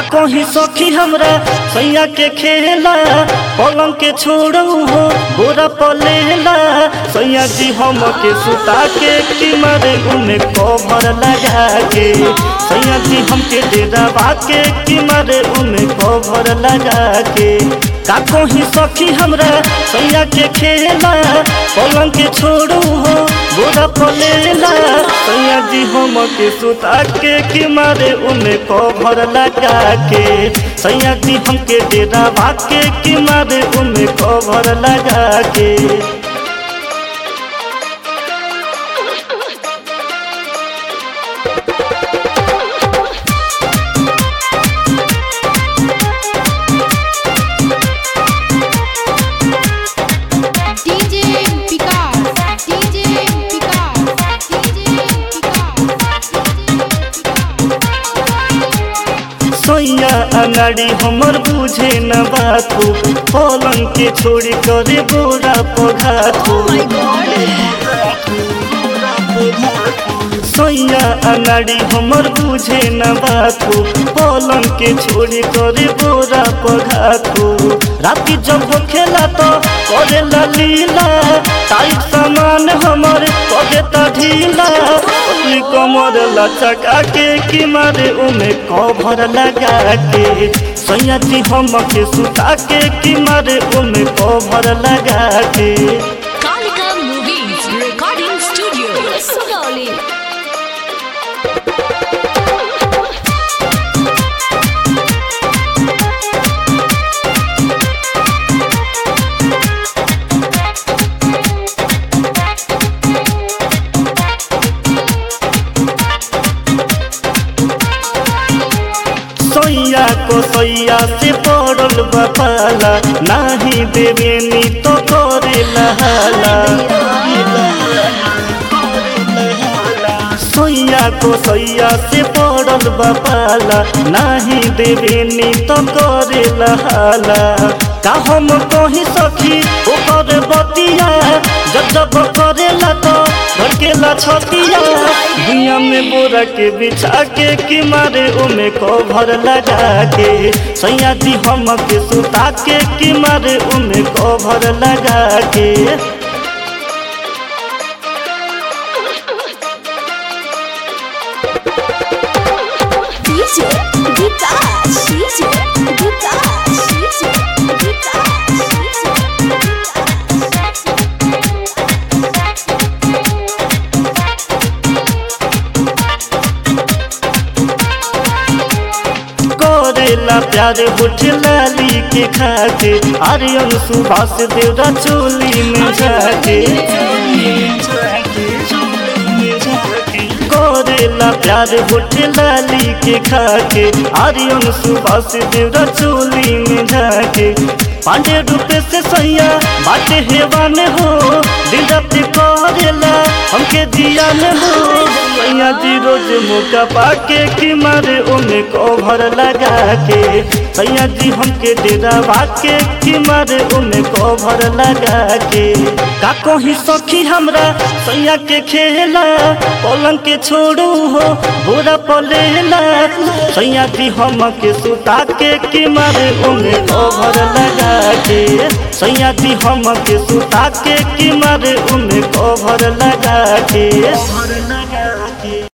कहीं सखी हमरा सैया के खेला पलंग के छोड़ू हो गोरा पलेला सैया जी हम के सुता के कि मारे उन्हें कवर लगा के सैया जी हमके डेरा के कि मारे उन्हें कवर लगा के का कहीं सखी हमरा सैया के खेला पलंग के छोड़ू हो गोरा पलेला सैया जी हम के सुता के कि मारे उन्हें कवर लगा के सैया जी हमके डेरा के कि मारे उन्हें कवर लगा के DJ Vikas, DJ Vikas, DJ सैया अनाड़ी हमर बुझे न बातू पलंग के छोड़ी करे बोरा पघातू सैया अनाड़ी हमर बुझे न बातू पलंग के छोड़ी करे बोरा पघातू राती जब खेला तो करे लीला टाइट सामान हमर करे त ढीला अपनी कमर लचका के कि मारे उमे कभर लगा के सैया जी हम के सुता के कि मारे उमे कभर लगा के Kalika Movies Recording Studio. Sugauli. सैया को सैया से पड़ल बपाला नाही देवेनी तो करे लहाला सैया को सैया से पड़ल बपाला नाही देवेनी तो करे लहाला का हम कहीं सखी ओकर बतिया जब जब करेला तो भड़केला छतिया दुनिया में बोरा के बिछा के कि मारे ओमे कभर लगा के सैया जी हम के सुता के कि मारे ओमे कभर लगा के DJ Vikas, DJ Vikas, DJ करेला प्यार बुठ लाली के खाके आर्यन सुभाष देवरा चोली में जाके करेला प्यार बुठ लाली के खाके आर्यन सुभाष देवरा चोली में जाके पांडे रूपे से सैया बाटे हेवान हो दिन रात करेला हमके दिया में हो सैया जी रोज मौका पाके कि मारे ओमे कभर लगा के सैया जी हमके डेरा भाके कि मारे ओमे कभर लगा के का कहीं सखी हमरा सैया के खेला पलंग के छोड़ू हो बोरा पलेला सैया जी हम के सुता के कि मारे ओमे कभर लगा के सैया जी हम के सुता के कि मारे ओमे कभर लगा के